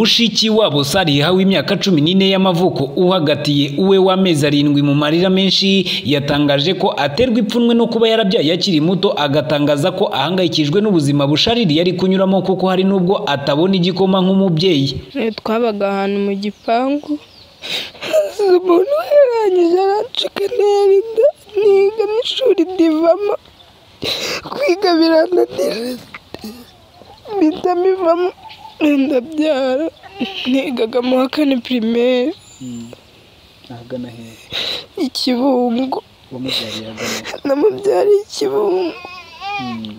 mushikiwabo sariha w'imyaka cumi n'ine y'amavuko uhagatiye uwe w'amezi arindwi mu marira menshi yatangaje ko aterwa ipfunwe no kuba yarabyaye akiri muto agatangaza ko ahangayikijwe n'ubuzima bushariri yari kunyuramo kuko hari n'ubwo atabona igikoma nk'umubyeyi twabaga ahantu mu gipangu umuntu yarangije aracika ntera inda niga n'ishuri ndivamo kwiga birananira mpita mbivamo ndabyara nigaga mu wa kane pirimeri ahagana heza ikibungo wamubyariye ahagana he? namubyariye ikibungo Mm.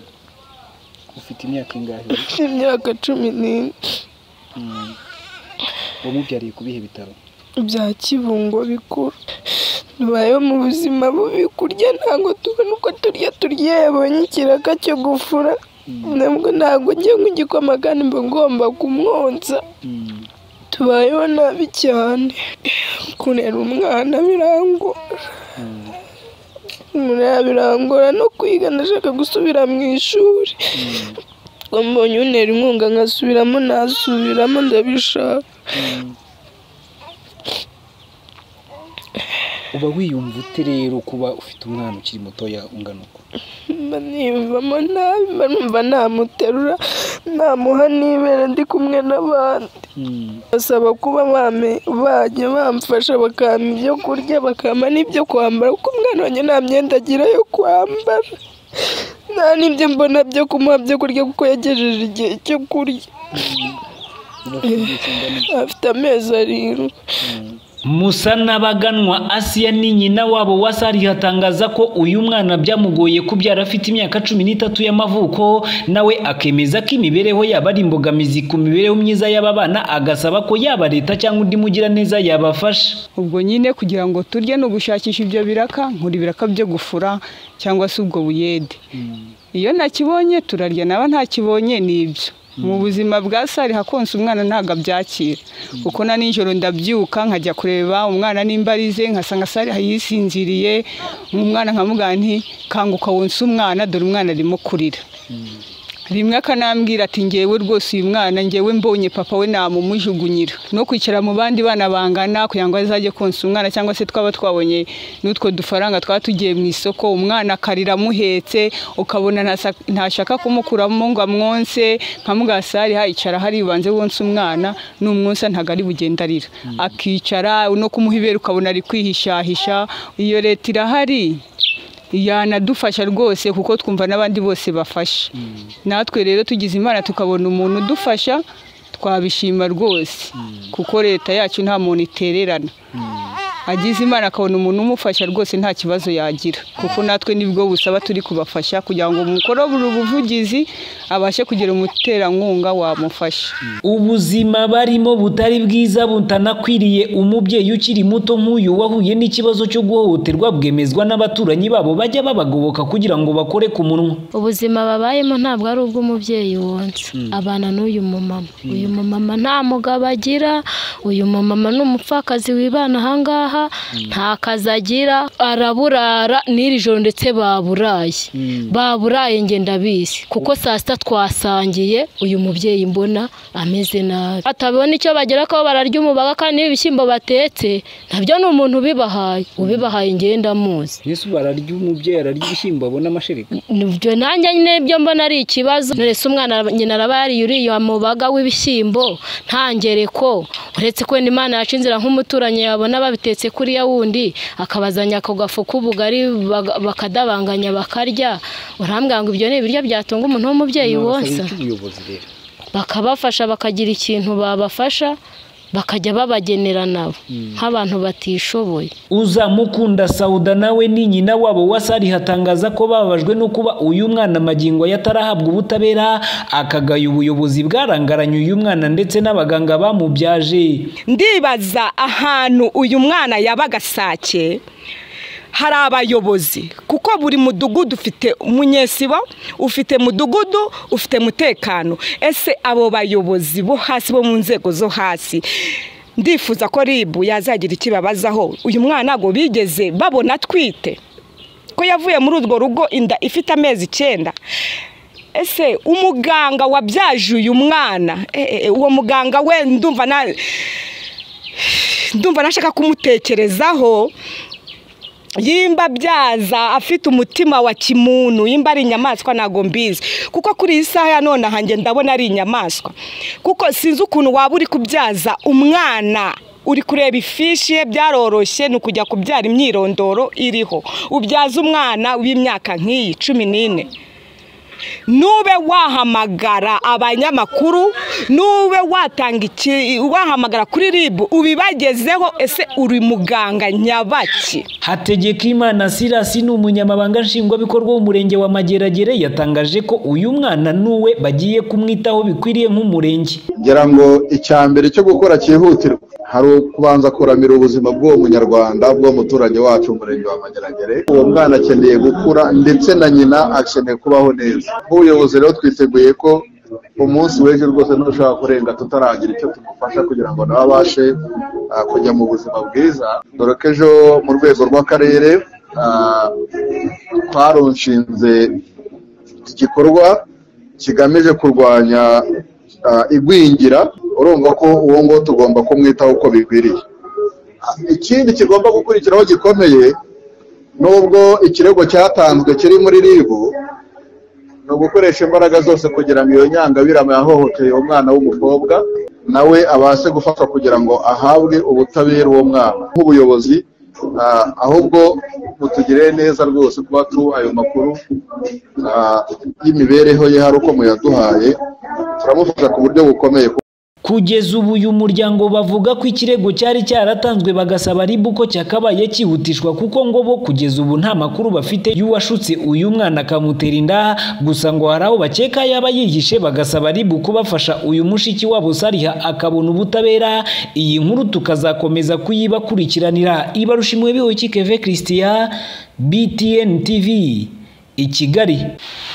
ufite imyaka ingahe mfite imyaka cumi n'ine Mm. wamubyariye ku bihe bitaro bya kibungo bikuru tubayeho mu buzima bubi kurya ntabwo tubona uko turya turya yabonye ikiraka cyo gufura nabwo ntabwo ngiye nk'igikoma kandi mba ngomba kumwonsa Mm. tubayeho nabi cyane kurera umwana birangora Mm. umurera birangora no kwiga ndashaka gusubira mu ishuri ngo mbonye unera inkunga nkasubiramo nasubiramo ndabishaka Mm. uba wiyumva ute rero kuba ufite umwana ukiri mutoya ungana uko mba niyumvamo nabi mba numva namuterura namuha n'ibere ndi kumwe n'abandi Mm. basaba kuba bame- bajya bamfasha bakampa ibyo kurya bakampa n'ibyo kwambara kuko umwana wanjye nta myenda agira yo kwambara nta n'ibyo mbona byo kumuha byo kurya kuko yagejeje igihe cyo kurya uba ufite igihe kingana iki? afite amezi arindwi Mm. musa n'abaganwa asiya ni nyina wabo wa sariha atangaza ko uyu mwana byamugoye kubyara afite imyaka cumi n'itatu y'amavuko nawe akemeza ko imibereho yaba ari imbogamizi ku mibereho myiza y'aba bana agasaba ko yaba leta cyangwa undi mugiraneza yabafasha ubwo nyine kugira ngo turye ni ugushakisha ibyo biraka nkura ibiraka byo gufura cyangwa se ubwo buyede Mm. iyo ntakibonye turarya naba ntakibonye ni ibyo mu buzima bwa sari hakonsa umwana ntabwo abyakira kuko na nijoro ndabyuka nkajya kureba umwana nimba arize nkasanga sari yisinziriye umwana nkamubwira nti kanguka wonsa umwana dore umwana arimo kurira rimwe akanambwira ati ngewe rwose uyu mwana ngewe mbonye papa we namumujugunyira no kwicara mu bandi bana bangana kugira ngo azajye konsa umwana cyangwa se twaba twabonye n'utwo dufaranga twaba tugiye mu isoko umwana akarira amuhetse ukabona ntasa- ntashaka kumukuramo ngo amwonse nkamugasari hayicara haribanze wonsa umwana n'umwonsa ntabwo ari bugenda arira akicara no kumuha ibere ukabona ari kwihishahisha iyo leta irahari yanadufasha rwose kuko twumva n'abandi bose bafasha natwe rero tugize imana tukabona umuntu udufasha twabishima rwose kuko leta yacu nta muntu itererana agize imana akabona umuntu umufasha rwose nta kibazo yagira kuko natwe nibwo busaba turi kubafasha kugira ngo umukoro buri buvugizi abashe kugira umuterankunga wamufasha ubuzima barimo butari bwiza butanakwiriye umubyeyi ukiri muto nk'uyu wahuye n'ikibazo cyo guhohoterwa bwemezwa n'abaturanyi babo bajya babagoboka kugira ngo bakore ku munwa ubuzima babayemo ntabwo ari ubw'umubyeyi wonsa abana n'uyu mumama uyu mumama nta mugabo agira uyu mumama ni umupfakazi wibana ahangaha nta kazi agira araburara n'iri joro ndetse baburaye baburaye njye ndabizi kuko saa sita twasangiye uyu mubyeyi mbona ameze nabi atabona icyo bagera ko bararya umubaga kandi n'ibishyimbo batetse nabyo ni umuntu ubibahaye ubibahaye njye ndamuzi mbese ubu ararya umubyeyi ararya ibishyimbo abona amashereka ibyo nanjye nyine byo mbona ari ikibazo ndetse umwana ara- nyina araba yariye uriya mubaga w'ibishyimbo ntangereko uretse ko n'imana yaca inzira nk'umuturanyi yabona babitetse kuriya wundi akabazanya ako gafu k'ubugari baga- bakadabanganya bakarya urambwira ngo ibyo ni ibiryo byatunga umuntu w'umubyeyi wonsa iki ubuyobozi rero bakabafasha bakagira ikintu babafasha bakajya babagenera nabo nk'abantu batishoboye uzamukunda sauda nawe ni nyina wabo wa sari hatangaza ko bababajwe no kuba uyu mwana magingo yatarahabwa ubutabera akagaya ubuyobozi bwarangaranye uyu mwana ndetse n'abaganga bamubyaje ndibaza ahantu uyu mwana yabaga sake hari abayobozi kuko buri mudugudu ufite umunyesibo ufite mudugudu ufite umutekano ese abo bayobozi bo hasi bo mu nzego zo hasi ndifuza ko ribu yazagira ikibabazaho uyu mwana ngo bigeze babona atwite ko yavuye muri urwo rugo inda ifite amezi icyenda ese umuganga wabyaje uyu mwana eh, eh, uwo muganga we ndumva na ndumva nashaka kumutekerezaho yimba abyaza afite umutima wa kimuntu yimba ari inyamaswa ntabwo mbizi kuko kuri iyi saha ya none aha njye ndabona ari inyamaswa kuko sinzi ukuntu waba uri kubyaza umwana uri kureba ifishi ye byaroroshye ni ukujya kubyara imyirondoro iriho ubyaza umwana w'imyaka nk'iyi cumi n'ine nube wahamagara abanyamakuru nube watanga iki wahamagara kuri ribu ubibagezeho ese uri muganga nyabaki hategekimana sirasi ni umunyamabanga nshingwabikorwa w'umurenge wa mageragere yatangaje ko uyu mwana n'uwe bagiye kumwitaho bikwiriye nk'umurenge ngira ngo icya mbere cyo gukora cyihutirwa hari ukubanza kuramira ubuzima bw'uwo munyarwanda bw'uwo muturage wacu umurenge wa mageragere uwo mwana akeneye gukura ndetse na nyina akeneye kubaho neza nk'ubuyobozi rero twiteguye ko umunsi w'ejo rwose ntushobora kurenga tutaragira icyo tumufasha kugira ngo nawe abashe ah, kujya mu buzima bwiza dore ko ejo mu rwego rw'akarere ah, twaronshinze igikorwa kigamije kurwanya ah, igwingira urumva ko uwo nguwo tugomba kumwitaho uko bikwiriye Ah, ikindi kigomba gukurikiraho gikomeye nubwo ikirego cyatanzwe kiri muri ribu ni ugukoresha imbaraga zose kugira ngo iyo nyangabirama yahohoteye umwana w'umukobwa nawe abashe gufatwa kugira ngo ahabwe ubutabera uwo mwana nk'ubuyobozi ah, ahubwo mutugirire neza rwose kuba tuha ayo makuru ah, y'imibereho ye hari uko muyaduhaye turamufasha ku buryo bukomeye kugeza ubu uyu muryango bavuga ko ikirego cyari cyaratanzwe bagasaba ribu ko cyakabaye cyihutishwa kuko ngo bo kugeza ubu nta makuru bafite y'uwashutse uyu mwana akamutera inda gusa ngo hari aho bakeka yaba yihishe bagasaba ribu kubafasha uyu mushiki wabo sariha akabona ubutabera iyi nkuru tukazakomeza kuyibakurikiranira ibarushimwe bihoki keve christian btn tv i Kigali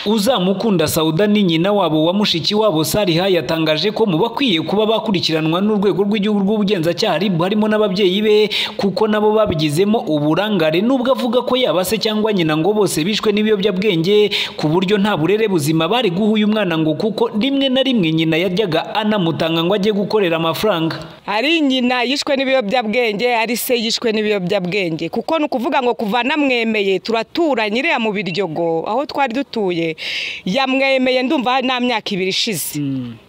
uzamukunda Sauda ni nyina wabo wa mushiki wabo Sariha yatangaje ko mu bakwiye kuba bakurikiranwa n'urwego rw'igihugu rw'ubugenzacyaha RIB harimo n'ababyeyi be kuko nabo babigizemo uburangare nubwo avuga ko yaba se cyangwa nyina ngo bose bishwe n'ibiyobyabwenge ku buryo nta burere buzima bari guha uyu mwana ngo kuko rimwe na rimwe nyina yajyaga anamutanga ngo ajye gukorera amafaranga ari nyina yishwe n'ibiyobyabwenge ari se yishwe n'ibiyobyabwenge kuko ni ukuvuga ngo kuva namwemeye turaturanye iriya mu biryogo aho twari dutuye yamwemeye ndumva nta myaka ibiri ishize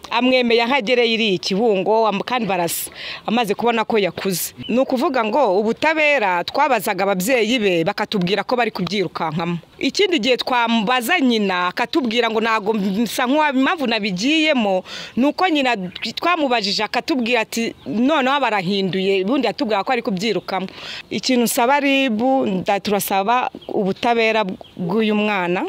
amwemeye aho agereye iriya ikibungo am- kandi barasa amaze kubona ko yakuze ni ukuvuga ngo ubutabera twabazaga ababyeyi be bakatubwira ko bari kubyirukankamo ikindi gihe twamubaza nyina akatubwira ngo ntabwo nsa nk'uwa impamvu nabigiyemo ni uko nyina twamubajije akatubwira ati noneho barahinduye ubundi yatubwira ko ari kubyirukamo ikintu nsaba ribu nda- turasaba ubutabera bw'uyu mwana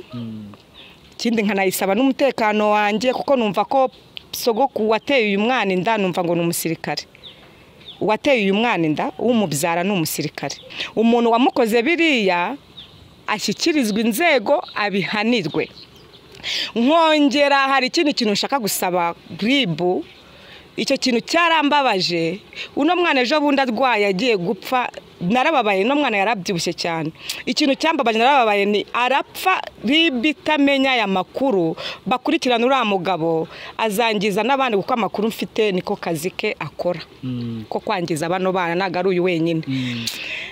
ikindi nkanayisaba n'umutekano wanjye kuko numva ko sogokuru wateye uyu mwana inda numva ngo ni umusirikare uwateye uyu mwana inda umubyara ni umusirikare umuntu wamukoze biriya ashyikirizwa inzego abihanirwe nkongera hari ikindi kintu nshaka gusaba ribu icyo kintu cyarambabaje uno mwana ejo bundi arwaye agiye gupfa narababaye uno mwana yarabyibushye cyane ikintu cyambabaje narababaye ni arapfa ribi itamenya aya makuru bakurikirana uriya mugabo azangiza n'abandi kuko amakuru mfite niko kazi ke akora ko kwangiza bano bana ntabwo ari uyu wenyine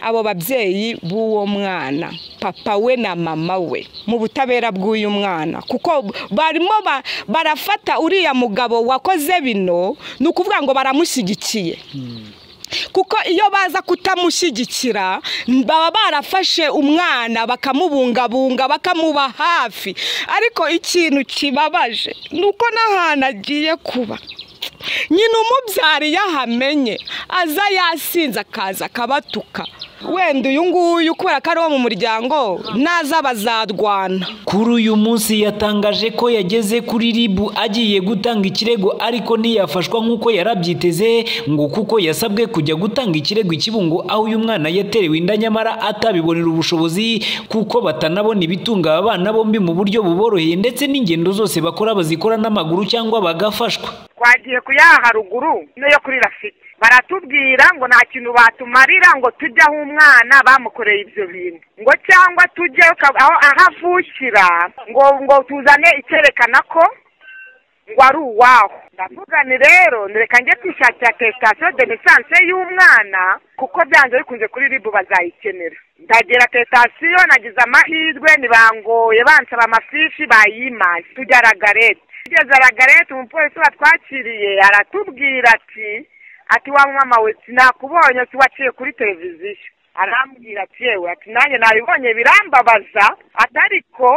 abo babyeyi b'uwo mwana papa we na mama we mu butabera bw'uyu mwana kuko barimo ba- barafata uriya mugabo wakoze bino ni ukuvuga ngo baramushyigikiye kuko iyo baza kutamushyigikira baba barafashe umwana bakamubungabunga bakamuba hafi ariko ikintu kibabaje ni uko n'ahantu agiye kuba nyina umubyara iyo ahamenye aza yasinze akaza akabatuka wenda uyu nguyu kubera ko ari uwo mu muryango naza bazarwana kuri uyu munsi yatangaje ko yageze kuri ribu agiye gutanga ikirego ariko ntiyafashwa nk'uko yarabyiteze ngo kuko yasabwe kujya gutanga ikirego i kibungo aho uyu mwana yaterewe inda nyamara atabibonera ubushobozi kuko batanabona ibitunga aba bana bombi mu buryo buboroheye ndetse n'ingendo zose bakora bazikora n'amaguru cyangwa bagafashwa twagiye ku yaha haruguru n'iyo kuri rafiti baratubwira ngo nta kintu batumarira ngo tujye aho umwana bamukoreye ibyo bintu ngo cyangwa tujye aho aho avukira ngo ngo tuzane icyerekana ko ngo ari uwaho ndavuga ni rero reka njye kwishakira atesitasiyo de lisanse y'umwana kuko byanze bikunze kuri ribu bazayikenera ndagera atesitasiyo nagize amahirwe ntibangoye bansaba amafishi bayimaye tujya ragarete tugeze ragarete umupolisi watwakiriye aratubwira ati ati wa mama we sinakubonye si waciye kuri televiziyo arambwira ati yewe ati nanjye nabibonye birambabaza ati ariko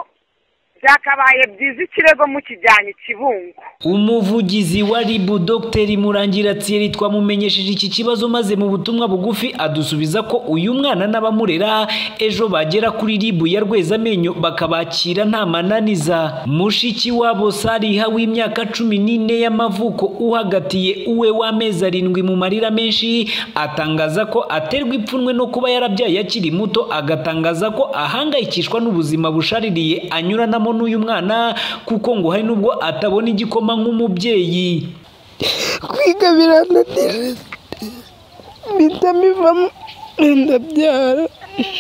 byakabaye byiza ikirego mukijyanye ikibungo umuvugizi wa ribu dogiteri murangira tsiyeri twamumenyesheje iki kibazo maze mu butumwa bugufi adusubiza ko uyu mwana n'abamurera ejo bagera kuri ribu ya rwezamenyo bakabakira nta mananiza mushiki wabo sariha w'imyaka cumi n'ine y'amavuko uhagatiye uwe w'amezi arindwi mu marira menshi atangaza ko aterwa ipfunwe no kuba yarabyaye akiri muto agatangaza ko ahangayikishwa n'ubuzima bushaririye anyuranamo n'uyu mwana kuko ngo hari n'ubwo atabona igikoma koma nk'umubyeyi kwiga birananira mpita mbivamo ndabyara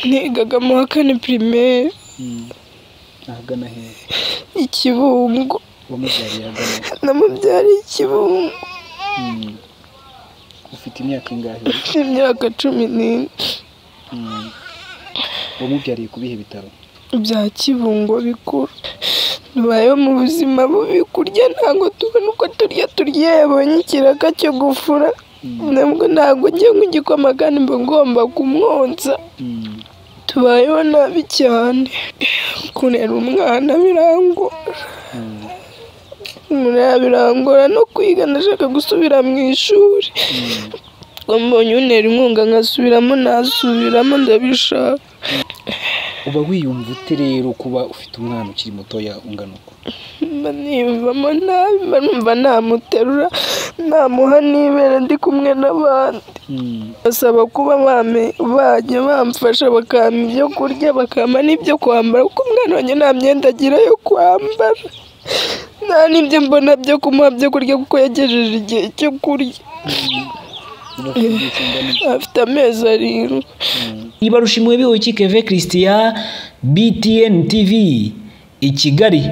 nigaga mu wa kane pirimeri ahagana heza ikibungo wamubyariye agana namubyariye ikibungo Mm. ufite imyaka ingahe mfite imyaka cumi n'ine Mm. wamubyariye ku bihe bitaro bya kibungo bikuru tubayeho mu buzima bubi kurya ntabwo tubona uko turya turya yabonye ikiraka cyo gufura nabwo ntabwo njye nk'igikoma kandi mba ngomba kumwonsa Mm. tubayeho nabi cyane kurera umwana birangora umurera birangora no kwiga ndashaka gusubira mu ishuri ngo mbonye untera inkunga nkasubiramo nasubiramo ndabishaka uba wiyumva ute rero kuba ufite umwana ukiri mutoya ungana uko mba niyumvamo nabi mba numva namuterura namuha n'ibere ndi kumwe n'abandi Mm. basaba kuba bame- bajya bamfasha bakampa ibyo kurya bakampa n'ibyo kwambara kuko umwana wanjye nta myenda agira yo kwambara nta n'ibyo mbona byo kumuha byo kurya kuko yagejeje igihe cyo kurya uba ufite igihe kingana iki? afite amezi arindwi ibarushimwe biwe kikeve christian btn tv i kigali